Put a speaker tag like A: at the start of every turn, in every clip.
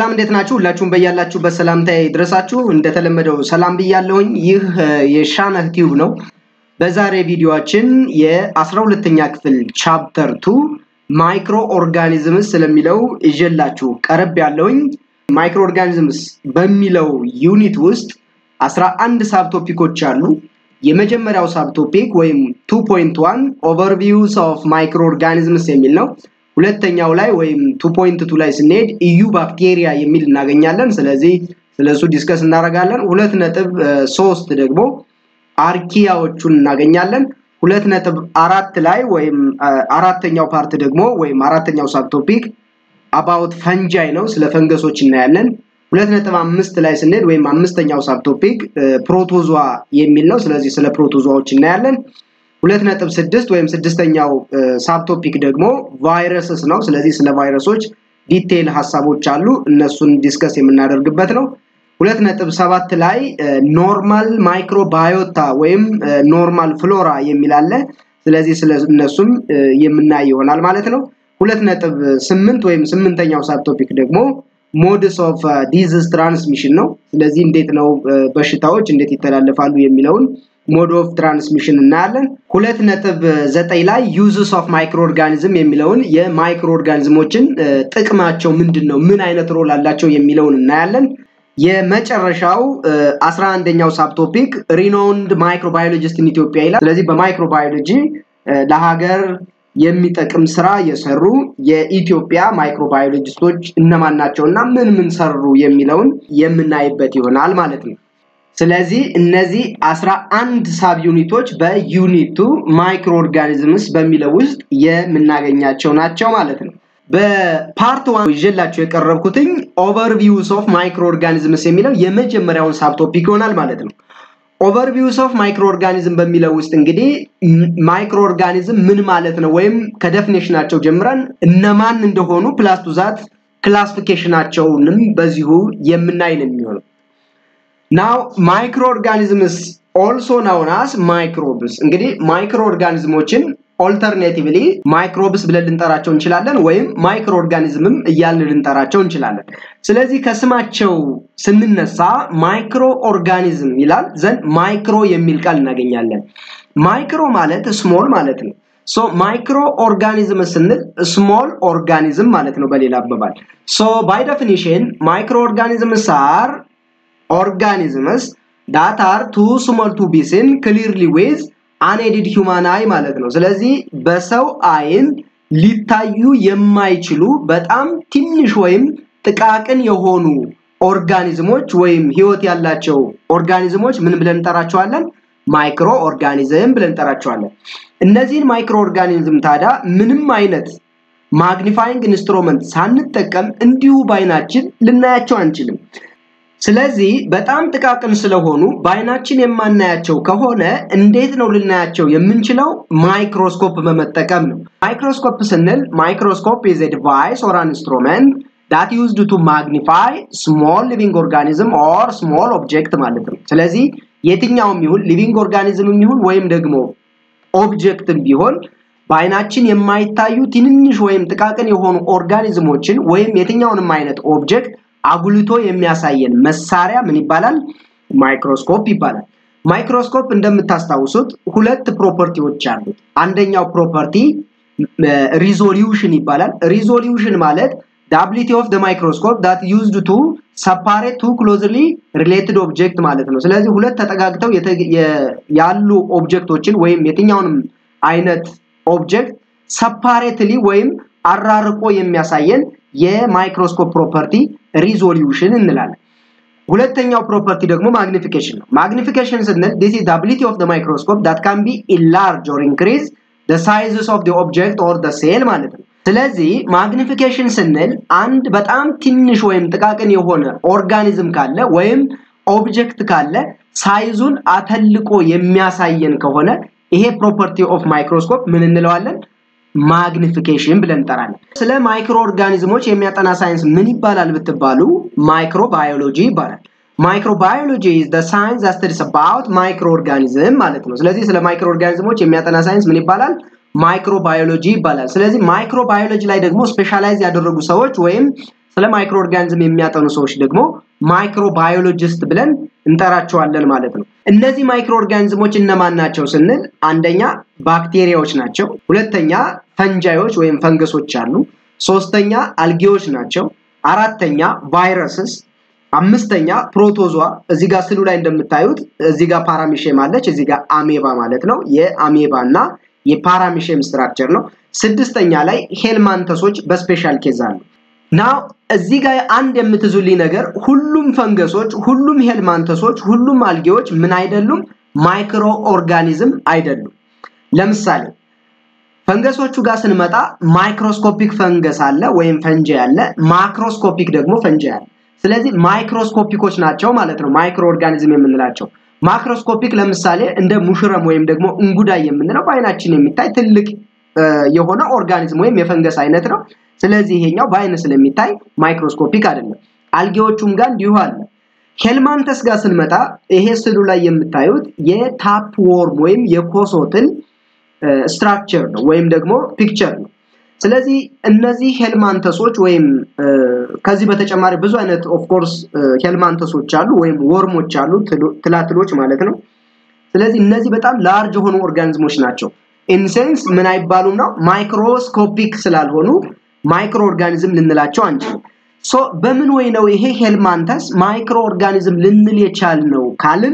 A: ሰላም እንዴት ናችሁ? ሁላችሁም በያላችሁበት ሰላምታዬ ይድረሳችሁ። እንደተለመደው ሰላም ብያለሁኝ። ይህ የሻነህ ቲዩብ ነው። በዛሬ ቪዲዮአችን የአስራ ሁለተኛ ክፍል ቻፕተር ቱ ማይክሮ ኦርጋኒዝምስ ስለሚለው ይዤላችሁ ቀረብ ያለውኝ። ማይክሮ ኦርጋኒዝምስ በሚለው ዩኒት ውስጥ አስራ አንድ ሳብ ቶፒኮች አሉ። የመጀመሪያው ሳብ ቶፒክ ወይም 2.1 ኦቨርቪውስ ኦፍ ማይክሮ ኦርጋኒዝምስ የሚል ነው። ሁለተኛው ላይ ወይም 2.2 ላይ ስንሄድ ኢዩ ባክቴሪያ የሚል እናገኛለን። ስለዚህ ስለሱ ዲስከስ እናደርጋለን። ሁለት ነጥብ ሶስት ደግሞ አርኪያዎቹን እናገኛለን። ሁለት ነጥብ አራት ላይ ወይም አራተኛው ፓርት ደግሞ ወይም አራተኛው ሳብ ቶፒክ አባውት ፈንጃይ ነው። ስለ ፈንገሶች እናያለን። ሁለት ነጥብ አምስት ላይ ስንሄድ ወይም አምስተኛው ሳብ ቶፒክ ፕሮቶዟ የሚል ነው። ስለዚህ ስለ ፕሮቶዟዎች እናያለን። ሁለት ነጥብ ስድስት ወይም ስድስተኛው ሳብ ቶፒክ ደግሞ ቫይረስስ ነው። ስለዚህ ስለ ቫይረሶች ዲቴይል ሀሳቦች አሉ። እነሱን ዲስከስ የምናደርግበት ነው። ሁለት ነጥብ ሰባት ላይ ኖርማል ማይክሮባዮታ ወይም ኖርማል ፍሎራ የሚል አለ። ስለዚህ ስለ እነሱም የምናይ ይሆናል ማለት ነው። ሁለት ነጥብ ስምንት ወይም ስምንተኛው ሳብ ቶፒክ ደግሞ ሞድስ ኦፍ ዲዝዝ ትራንስሚሽን ነው። ስለዚህ እንዴት ነው በሽታዎች እንዴት ይተላለፋሉ የሚለውን ሞድ ኦፍ ትራንስሚሽን እናያለን። ሁለት ነጥብ ዘጠኝ ላይ ዩዝስ ኦፍ ማይክሮ ኦርጋኒዝም የሚለውን የማይክሮ ኦርጋኒዝሞችን ጥቅማቸው ምንድን ነው፣ ምን አይነት ሮል አላቸው የሚለውን እናያለን። የመጨረሻው አስራ አንደኛው ሳብ ቶፒክ ሪኖውንድ ማይክሮባዮሎጂስት ኢን ኢትዮጵያ ይላል። ስለዚህ በማይክሮባዮሎጂ ለሀገር የሚጠቅም ስራ የሰሩ የኢትዮጵያ ማይክሮባዮሎጂስቶች እነማን ናቸው እና ምን ምን ሰሩ የሚለውን የምናይበት ይሆናል ማለት ነው። ስለዚህ እነዚህ አስራ አንድ ሳብ ዩኒቶች በዩኒቱ ማይክሮ ኦርጋኒዝምስ በሚለው ውስጥ የምናገኛቸው ናቸው ማለት ነው። በፓርት ዋን ይዤላቸው የቀረብኩትኝ ኦቨርቪውስ ኦፍ ማይክሮ ኦርጋኒዝምስ የሚለው የመጀመሪያውን ሳብ ቶፒክ ይሆናል ማለት ነው። ኦቨርቪውስ ኦፍ ማይክሮ ኦርጋኒዝም በሚለው ውስጥ እንግዲህ ማይክሮ ኦርጋኒዝም ምን ማለት ነው ወይም ከደፊኔሽናቸው ጀምረን እነማን እንደሆኑ ፕላስ ቱ ዛት ክላሲፊኬሽናቸውንም በዚሁ የምናይ ነው የሚሆነው። ናው ማይክሮ ኦርጋኒዝምስ ኦልሶ ናውናስ ማይክሮብስ እንግዲህ ማይክሮ ኦርጋኒዝሞችን ኦልተርኔቲቭሊ ማይክሮብስ ብለን ልንጠራቸው እንችላለን፣ ወይም ማይክሮ ኦርጋኒዝምም እያልን ልንጠራቸው እንችላለን። ስለዚህ ከስማቸው ስንነሳ ማይክሮ ኦርጋኒዝም ይላል ዘንድ ማይክሮ የሚል ቃል እናገኛለን። ማይክሮ ማለት ስሞል ማለት ነው። ሶ ማይክሮ ኦርጋኒዝም ስንል ስሞል ኦርጋኒዝም ማለት ነው በሌላ አባባል። ሶ ባይ ዴፊኒሽን ማይክሮ ኦርጋኒዝምስ አር ኦርጋኒዝምስ ዳት አር ቱ ስሞል ቱ ቢ ሲን ክሊርሊ ዌዝ አንኤድድ ሂውማን አይ ማለት ነው። ስለዚህ በሰው አይን ሊታዩ የማይችሉ በጣም ትንሽ ወይም ጥቃቅን የሆኑ ኦርጋኒዝሞች ወይም ህይወት ያላቸው ኦርጋኒዝሞች ምን ብለን እንጠራቸዋለን? ማይክሮ ኦርጋኒዝም ብለን እንጠራቸዋለን። እነዚህን ማይክሮ ኦርጋኒዝም ታዲያ ምንም አይነት ማግኒፋይንግ ኢንስትሩመንት ሳንጠቀም እንዲሁ ባይናችን ልናያቸው አንችልም። ስለዚህ በጣም ጥቃቅን ስለሆኑ በአይናችን የማናያቸው ከሆነ እንዴት ነው ልናያቸው የምንችለው? ማይክሮስኮፕ በመጠቀም ነው። ማይክሮስኮፕ ስንል ማይክሮስኮፕ ኢዝ ኤ ዲቫይስ ኦር አን ኢንስትሩመንት ዳት ዩዝድ ቱ ማግኒፋይ ስሞል ሊቪንግ ኦርጋኒዝም ኦር ስሞል ኦብጀክት ማለት ነው። ስለዚህ የትኛውም ይሁን ሊቪንግ ኦርጋኒዝምም ይሁን ወይም ደግሞ ኦብጀክትም ቢሆን በአይናችን የማይታዩ ትንንሽ ወይም ጥቃቅን የሆኑ ኦርጋኒዝሞችን ወይም የትኛውንም አይነት ኦብጀክት አጉልቶ የሚያሳየን መሳሪያ ምን ይባላል? ማይክሮስኮፕ ይባላል። ማይክሮስኮፕ እንደምታስታውሱት ሁለት ፕሮፐርቲዎች አሉት። አንደኛው ፕሮፐርቲ ሪዞሉሽን ይባላል። ሪዞሉሽን ማለት ዳብሊቲ ኦፍ ደ ማይክሮስኮፕ ዳት ዩዝድ ቱ ሰፓሬት ቱ ክሎዝሊ ሪሌትድ ኦብጀክት ማለት ነው። ስለዚህ ሁለት ተጠጋግተው ያሉ ኦብጀክቶችን ወይም የትኛውንም አይነት ኦብጀክት ሰፓሬትሊ ወይም አራርቆ የሚያሳየን የማይክሮስኮፕ ፕሮፐርቲ ሪዞሉሽን እንላለን። ሁለተኛው ፕሮፐርቲ ደግሞ ማግኒፊኬሽን ነው። ማግኒፊኬሽን ስንል ዲስ ኢዝ አቢሊቲ ኦፍ ዘ ማይክሮስኮፕ ዳት ካን ቢ ኢንላርጅ ኦር ኢንክሪዝ ዘ ሳይዝስ ኦፍ ዘ ኦብጀክት ኦር ዘ ሴል ማለት ነው። ስለዚህ ማግኒፊኬሽን ስንል አንድ በጣም ትንሽ ወይም ጥቃቅን የሆነ ኦርጋኒዝም ካለ ወይም ኦብጀክት ካለ ሳይዙን አተልቆ የሚያሳየን ከሆነ ይሄ ፕሮፐርቲ ኦፍ ማይክሮስኮፕ ምን እንለዋለን? ማግኒፊኬሽን ብለን እንጠራለን። ስለ ማይክሮ ኦርጋኒዝሞች የሚያጠና ሳይንስ ምን ይባላል ብትባሉ ማይክሮ ባዮሎጂ ይባላል። ማይክሮ ባዮሎጂ ኢዝ ዘ ሳይንስ ዛት ስተዲስ አባውት ማይክሮ ኦርጋኒዝም ማለት ነው። ስለዚህ ስለ ማይክሮ ኦርጋኒዝሞች የሚያጠና ሳይንስ ምን ይባላል? ማይክሮ ባዮሎጂ ይባላል። ስለዚህ ማይክሮ ባዮሎጂ ላይ ደግሞ ስፔሻላይዝ ያደረጉ ሰዎች ወይም ስለ ማይክሮ ኦርጋኒዝም የሚያጠኑ ሰዎች ደግሞ ማይክሮባዮሎጂስት ብለን እንጠራቸዋለን ማለት ነው። እነዚህ ማይክሮ ኦርጋኒዝሞች እነማን ናቸው ስንል አንደኛ ባክቴሪያዎች ናቸው። ሁለተኛ ፈንጃዮች ወይም ፈንገሶች አሉ። ሶስተኛ አልጌዎች ናቸው። አራተኛ ቫይረስስ፣ አምስተኛ ፕሮቶዟ እዚህ ጋር ስሉ ላይ እንደምታዩት እዚህ ጋር ፓራሚሼም አለች፣ እዚህ ጋር አሜባ ማለት ነው። የአሜባ እና የፓራሚሼም ስትራክቸር ነው። ስድስተኛ ላይ ሄልማንተሶች በስፔሻል ኬዝ አሉ። ናው እዚህ ጋር አንድ የምትዙልኝ ነገር ሁሉም ፈንገሶች፣ ሁሉም ሄልማንተሶች፣ ሁሉም አልጌዎች ምን አይደሉም? ማይክሮ ኦርጋኒዝም አይደሉም። ለምሳሌ ፈንገሶቹ ጋር ስንመጣ ማይክሮስኮፒክ ፈንገስ አለ ወይም ፈንጂ አለ፣ ማክሮስኮፒክ ደግሞ ፈንጂ አለ። ስለዚህ ማይክሮስኮፒኮች ናቸው ማለት ነው ማይክሮ ኦርጋኒዝም የምንላቸው። ማክሮስኮፒክ ለምሳሌ እንደ ሙሽረም ወይም ደግሞ እንጉዳይ የምንለው በአይናችን የሚታይ ትልቅ የሆነ ኦርጋኒዝም ወይም የፈንገስ አይነት ነው። ስለዚህ ይሄኛው በአይን ስለሚታይ ማይክሮስኮፒክ አይደለም። አልጌዎቹም ጋር እንዲሁ አለ። ሄልማንተስ ጋር ስንመጣ ይሄ ስሉ ላይ የምታዩት የታፕ ወርም ወይም የኮሶትል ስትራክቸር ነው ወይም ደግሞ ፒክቸር ነው። ስለዚህ እነዚህ ሄልማንተሶች ወይም ከዚህ በተጨማሪ ብዙ አይነት ኦፍኮርስ ሄልማንተሶች አሉ ወይም ወርሞች አሉ፣ ትላትሎች ማለት ነው። ስለዚህ እነዚህ በጣም ላርጅ የሆኑ ኦርጋኒዝሞች ናቸው። ኢንሴንስ ምን አይባሉም ነው ማይክሮስኮፒክ ስላልሆኑ ማይክሮ ኦርጋኒዝም ልንላቸው አንችልም። ሶ በምን ወይ ነው ይሄ ሄልማንተስ ማይክሮ ኦርጋኒዝም ልንል የቻልነው ካልን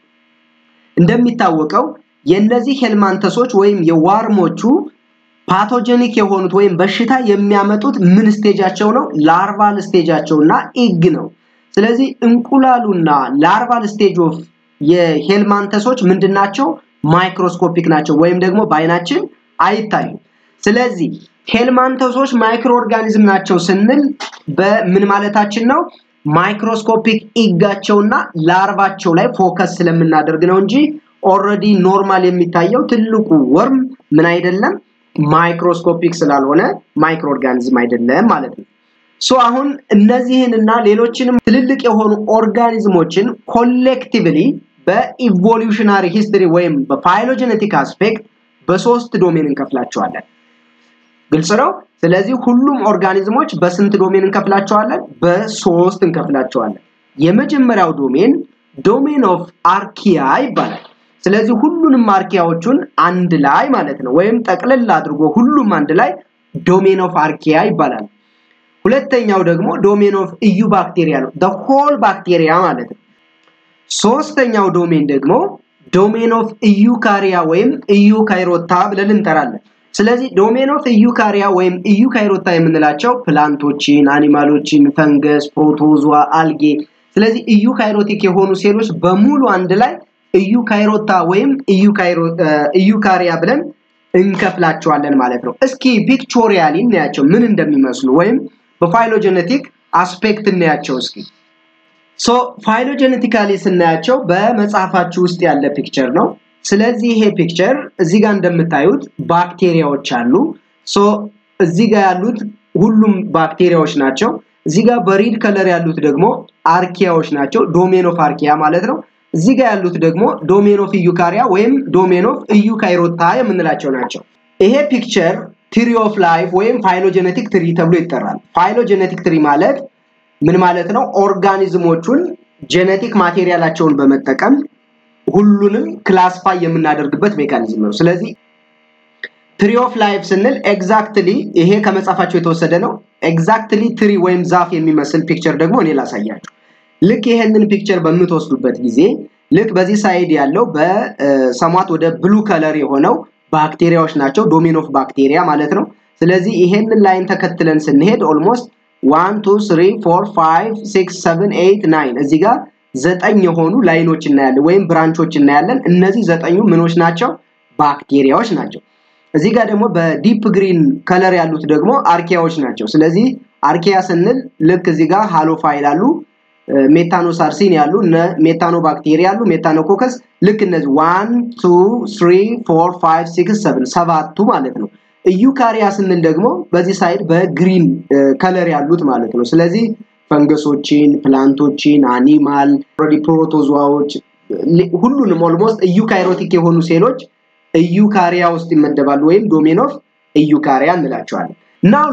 A: እንደሚታወቀው የነዚህ ሄልማንተሶች ወይም የዋርሞቹ ፓቶጀኒክ የሆኑት ወይም በሽታ የሚያመጡት ምን ስቴጃቸው ነው? ላርቫል ስቴጃቸውና ኢግ ነው። ስለዚህ እንቁላሉና ላርቫል ስቴጅ ኦፍ የሄልማንተሶች ምንድናቸው? ማይክሮስኮፒክ ናቸው ወይም ደግሞ በአይናችን አይታዩም። ስለዚህ ሄልማንተሶች ማይክሮ ኦርጋኒዝም ናቸው ስንል በምን ማለታችን ነው? ማይክሮስኮፒክ ኢጋቸውና ላርቫቸው ላይ ፎከስ ስለምናደርግ ነው እንጂ ኦልሬዲ ኖርማል የሚታየው ትልቁ ወርም ምን አይደለም ማይክሮስኮፒክ ስላልሆነ ማይክሮ ኦርጋኒዝም አይደለም ማለት ነው። ሶ አሁን እነዚህንና ሌሎችንም ትልልቅ የሆኑ ኦርጋኒዝሞችን ኮሌክቲቭሊ በኢቮሉሽናሪ ሂስትሪ ወይም በፋይሎጀኔቲክ አስፔክት በሶስት ዶሜን እንከፍላቸዋለን። ግልጽ ነው። ስለዚህ ሁሉም ኦርጋኒዝሞች በስንት ዶሜን እንከፍላቸዋለን? በሶስት እንከፍላቸዋለን። የመጀመሪያው ዶሜን ዶሜን ኦፍ አርኪያ ይባላል። ስለዚህ ሁሉንም አርኪያዎቹን አንድ ላይ ማለት ነው ወይም ጠቅልል አድርጎ ሁሉም አንድ ላይ ዶሜን ኦፍ አርኪያ ይባላል። ሁለተኛው ደግሞ ዶሜን ኦፍ ኢዩ ባክቴሪያ ነው። the whole ባክቴሪያ ማለት ነው። ሶስተኛው ዶሜን ደግሞ ዶሜን ኦፍ ኢዩካሪያ ወይም ኢዩካይሮታ ብለን እንጠራለን። ስለዚህ ዶሜን ኦፍ ኢዩካሪያ ወይም ኢዩካይሮታ የምንላቸው ፕላንቶችን፣ አኒማሎችን፣ ፈንገስ፣ ፕሮቶዟ፣ አልጌ ስለዚህ ኢዩካይሮቲክ የሆኑ ሴሎች በሙሉ አንድ ላይ ኢዩካይሮታ ወይም ኢዩካሪያ ብለን እንከፍላቸዋለን ማለት ነው። እስኪ ፒክቾሪያሊ እናያቸው ምን እንደሚመስሉ ወይም በፋይሎጀኔቲክ አስፔክት እናያቸው እስኪ። ሶ ፋይሎጀኔቲካሊ ስናያቸው በመጽሐፋችሁ ውስጥ ያለ ፒክቸር ነው። ስለዚህ ይሄ ፒክቸር እዚህ ጋር እንደምታዩት ባክቴሪያዎች አሉ። ሶ እዚህ ጋር ያሉት ሁሉም ባክቴሪያዎች ናቸው። እዚህ ጋር በሪድ ከለር ያሉት ደግሞ አርኪያዎች ናቸው። ዶሜን ኦፍ አርኪያ ማለት ነው። እዚህ ጋር ያሉት ደግሞ ዶሜን ኦፍ ኢዩካሪያ ወይም ዶሜን ኦፍ ኢዩካይሮታ የምንላቸው ናቸው። ይሄ ፒክቸር ትሪ ኦፍ ላይፍ ወይም ፋይሎጀኔቲክ ትሪ ተብሎ ይጠራል። ፋይሎጀኔቲክ ትሪ ማለት ምን ማለት ነው? ኦርጋኒዝሞቹን ጄኔቲክ ማቴሪያላቸውን በመጠቀም ሁሉንም ክላስፋይ የምናደርግበት ሜካኒዝም ነው። ስለዚህ ትሪ ኦፍ ላይፍ ስንል ኤግዛክትሊ ይሄ ከመጽሐፋቸው የተወሰደ ነው። ኤግዛክትሊ ትሪ ወይም ዛፍ የሚመስል ፒክቸር ደግሞ እኔ ላሳያችሁ። ልክ ይሄንን ፒክቸር በምትወስዱበት ጊዜ ልክ በዚህ ሳይድ ያለው በሰሟት ወደ ብሉ ከለር የሆነው ባክቴሪያዎች ናቸው። ዶሜን ኦፍ ባክቴሪያ ማለት ነው። ስለዚህ ይሄንን ላይን ተከትለን ስንሄድ ኦልሞስት ዋን ቱ ስሪ ፎር ፋይቭ ሲክስ ሰቨን ኤይት ናይን እዚህ ጋር ዘጠኝ የሆኑ ላይኖች እናያለን ወይም ብራንቾች እናያለን። እነዚህ ዘጠኙ ምኖች ናቸው? ባክቴሪያዎች ናቸው። እዚህ ጋር ደግሞ በዲፕ ግሪን ከለር ያሉት ደግሞ አርኪያዎች ናቸው። ስለዚህ አርኪያ ስንል ልክ እዚህ ጋር ሃሎፋይል አሉ፣ ሜታኖሳርሲን ያሉ፣ ሜታኖ ባክቴሪያ ያሉ፣ ሜታኖኮከስ ልክ እነዚህ ዋን ቱ ስሪ ፎር ፋይቭ ሲክስ ሰቨን ሰባቱ ማለት ነው። ኢዩካሪያ ስንል ደግሞ በዚህ ሳይድ በግሪን ከለር ያሉት ማለት ነው። ስለዚህ ፈንገሶችን፣ ፕላንቶችን፣ አኒማል ፕሮቶዞዎች ሁሉንም ኦልሞስት ኢዩካይሮቲክ የሆኑ ሴሎች ኢዩካሪያ ውስጥ ይመደባሉ ወይም ዶሜን ኦፍ ኢዩካሪያ እንላቸዋለን። ናው ሉክ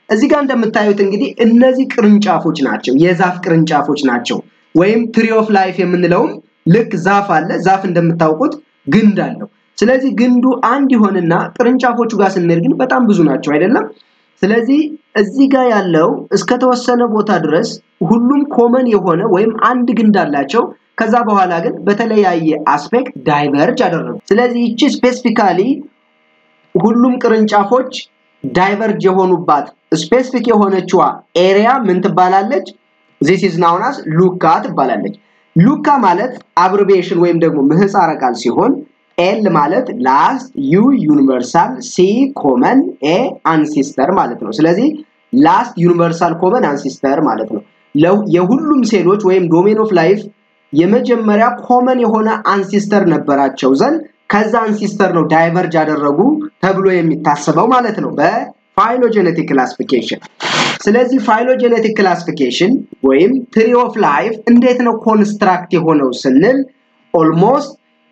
A: እዚህ ጋር እንደምታዩት እንግዲህ እነዚህ ቅርንጫፎች ናቸው፣ የዛፍ ቅርንጫፎች ናቸው። ወይም ትሪ ኦፍ ላይፍ የምንለውም ልክ ዛፍ አለ። ዛፍ እንደምታውቁት ግንድ አለው። ስለዚህ ግንዱ አንድ ይሆንና ቅርንጫፎቹ ጋር ስንሄድ ግን በጣም ብዙ ናቸው አይደለም? ስለዚህ እዚህ ጋር ያለው እስከተወሰነ ቦታ ድረስ ሁሉም ኮመን የሆነ ወይም አንድ ግንድ አላቸው። ከዛ በኋላ ግን በተለያየ አስፔክት ዳይቨርጅ አደረጉ። ስለዚህ ይቺ ስፔሲፊካሊ ሁሉም ቅርንጫፎች ዳይቨርጅ የሆኑባት ስፔሲፊክ የሆነችዋ ኤሪያ ምን ትባላለች? ዚስ ኢዝ ናውን አስ ሉካ ትባላለች። ሉካ ማለት አብሪቬሽን ወይም ደግሞ ምህፃረ ቃል ሲሆን ኤል ማለት ላስት፣ ዩ ዩኒቨርሳል፣ ሲ ኮመን፣ ኤ አንሲስተር ማለት ነው። ስለዚህ ላስት ዩኒቨርሳል ኮመን አንሲስተር ማለት ነው። የሁሉም ሴሎች ወይም ዶሜን ኦፍ ላይፍ የመጀመሪያ ኮመን የሆነ አንሲስተር ነበራቸው ዘንድ ከዛ አንሲስተር ነው ዳይቨርጅ ያደረጉ ተብሎ የሚታሰበው ማለት ነው በፋይሎጀኔቲክ ክላሲፊኬሽን። ስለዚህ ፋይሎጀኔቲክ ክላሲፊኬሽን ወይም ትሪ ኦፍ ላይፍ እንዴት ነው ኮንስትራክት የሆነው ስንል ኦልሞስት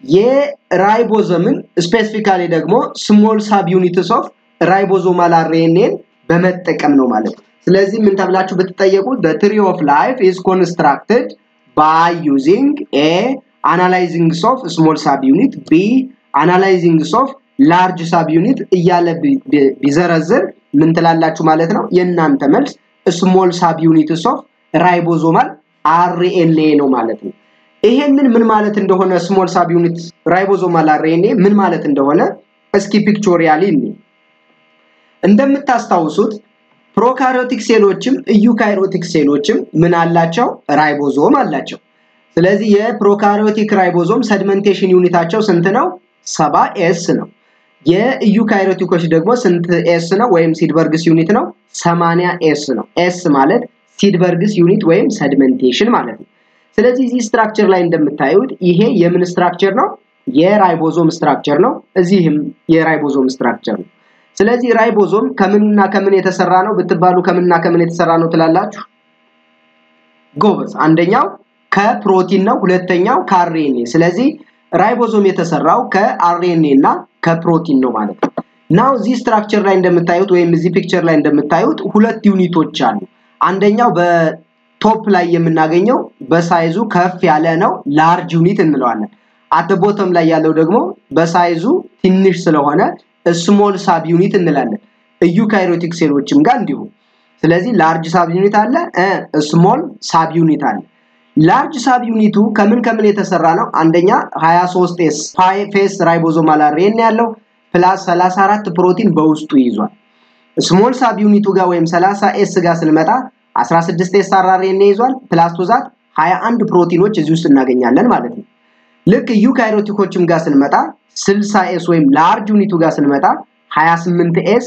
A: የራይቦዘምን ስፔሲፊካሊ ደግሞ ስሞል ሳብ ዩኒትስ ኦፍ ራይቦዞማል አርኤንኤን በመጠቀም ነው ማለት ነው። ስለዚህ ምን ተብላችሁ ብትጠየቁ the tree of life is constructed by using a analyzing of small subunit b analyzing of large subunit እያለ ቢዘረዝር ምን ትላላችሁ ማለት ነው? የእናንተ መልስ ስሞል subunits of ራይቦዞማል አርኤንኤ ነው ማለት ነው። ይሄንን ምን ማለት እንደሆነ ስሞል ሳብ ዩኒት ራይቦዞማል አርኤንኤ ምን ማለት እንደሆነ እስኪ ፒክቾሪያሊ እኒ እንደምታስታውሱት ፕሮካሪዮቲክ ሴሎችም ኢዩካሪዮቲክ ሴሎችም ምን አላቸው? ራይቦዞም አላቸው። ስለዚህ የፕሮካሪዮቲክ ራይቦዞም ሰድመንቴሽን ዩኒታቸው ስንት ነው? ሰባ ኤስ ነው። የኢዩካሪዮቲኮች ደግሞ ስንት ኤስ ነው? ወይም ሲድበርግስ ዩኒት ነው? ሰማንያ ኤስ ነው። ኤስ ማለት ሲድበርግስ ዩኒት ወይም ሰድመንቴሽን ማለት ነው። ስለዚህ እዚህ ስትራክቸር ላይ እንደምታዩት ይሄ የምን ስትራክቸር ነው? የራይቦዞም ስትራክቸር ነው። እዚህም የራይቦዞም ስትራክቸር ነው። ስለዚህ ራይቦዞም ከምንና ከምን የተሰራ ነው ብትባሉ ከምንና ከምን የተሰራ ነው ትላላችሁ? ጎበዝ። አንደኛው ከፕሮቲን ነው፣ ሁለተኛው ከአርኤንኤ። ስለዚህ ራይቦዞም የተሰራው ከአርኤንኤ እና ከፕሮቲን ነው ማለት ነው። ናው እዚህ ስትራክቸር ላይ እንደምታዩት ወይም እዚህ ፒክቸር ላይ እንደምታዩት ሁለት ዩኒቶች አሉ። አንደኛው በቶፕ ላይ የምናገኘው በሳይዙ ከፍ ያለ ነው፣ ላርጅ ዩኒት እንለዋለን። አት ቦተም ላይ ያለው ደግሞ በሳይዙ ትንሽ ስለሆነ ስሞል ሳብ ዩኒት እንላለን። ኢዩካሪዮቲክ ሴሎችም ጋር እንዲሁ። ስለዚህ ላርጅ ሳብ ዩኒት አለ፣ ስሞል ሳብ ዩኒት አለ። ላርጅ ሳብ ዩኒቱ ከምን ከምን የተሰራ ነው? አንደኛ 23 ኤስ ፌስ ራይቦዞማል አርኤንኤ ያለው ፕላስ 34 ፕሮቲን በውስጡ ይዟል። ስሞል ሳብ ዩኒቱ ጋር ወይም 30 ኤስ ጋር ስንመጣ 16 ኤስ አርኤንኤ ይዟል። ፕላስ ቱዛት 21 ፕሮቲኖች እዚህ ውስጥ እናገኛለን ማለት ነው። ልክ ዩካሪዮቲኮችም ጋር ስንመጣ 60 ኤስ ወይም ላርጅ ዩኒቱ ጋር ስንመጣ 28 ኤስ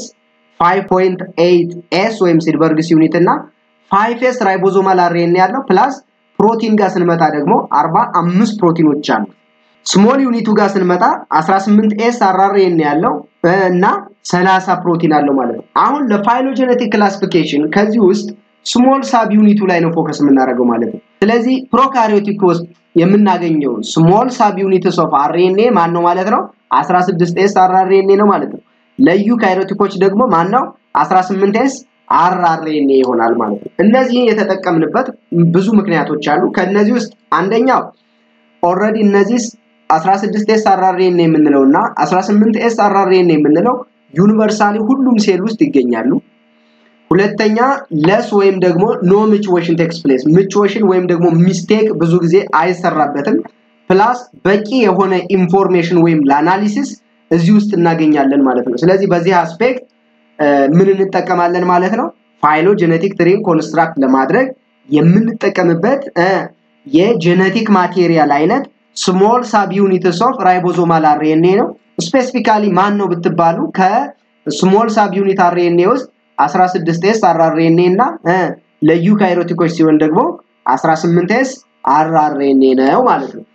A: 5.8 ኤስ ወይም ሲድበርግስ ዩኒት እና 5 ኤስ ራይቦዞማል አርኤንኤ ያለው ፕላስ ፕሮቲን ጋር ስንመጣ ደግሞ 45 ፕሮቲኖች አሉ። ስሞል ዩኒቱ ጋር ስንመጣ 18 ኤስ አርአርኤንኤ ያለው እና 30 ፕሮቲን አለው ማለት ነው። አሁን ለፋይሎጀኔቲክ ክላሲፊኬሽን ከዚህ ውስጥ ስሞል ሳብ ዩኒቱ ላይ ነው ፎከስ የምናደርገው ማለት ነው። ስለዚህ ፕሮካሪዮቲክ ውስጥ የምናገኘው ስሞል ሳብ ዩኒትስ ኦፍ አርኤንኤ ማን ነው ማለት ነው? 16 ኤስ አርአርኤንኤ ነው ማለት ነው። ለዩካሪዮቲኮች ደግሞ ማን ነው? 18 ኤስ አርአርኤንኤ ይሆናል ማለት ነው። እነዚህ የተጠቀምንበት ብዙ ምክንያቶች አሉ። ከነዚህ ውስጥ አንደኛው ኦልሬዲ እነዚህ 16 ኤስ አርአርኤንኤ የምንለው እና 18 ኤስ አርአርኤንኤ የምንለው ዩኒቨርሳሊ ሁሉም ሴል ውስጥ ይገኛሉ። ሁለተኛ ለስ ወይም ደግሞ ኖ ምችዌሽን ቴክስ ፕሌስ ምችዌሽን ወይም ደግሞ ሚስቴክ ብዙ ጊዜ አይሰራበትም። ፕላስ በቂ የሆነ ኢንፎርሜሽን ወይም ለአናሊሲስ እዚህ ውስጥ እናገኛለን ማለት ነው። ስለዚህ በዚህ አስፔክት ምን እንጠቀማለን ማለት ነው? ፋይሎ ጄኔቲክ ትሪን ኮንስትራክት ለማድረግ የምንጠቀምበት የጄኔቲክ ማቴሪያል አይነት ስሞል ሳብ ዩኒትስ ኦፍ ራይቦዞማል አርኤንኤ ነው። ስፔሲፊካሊ ማን ነው ብትባሉ ከስሞል ሳብ ዩኒት አርኤንኤ ውስጥ 16 ኤስ አርአርኤንኤ እና ለዩካሪዮቲኮች ሲሆን ደግሞ 18 ኤስ አርአርኤንኤ ነው ማለት ነው።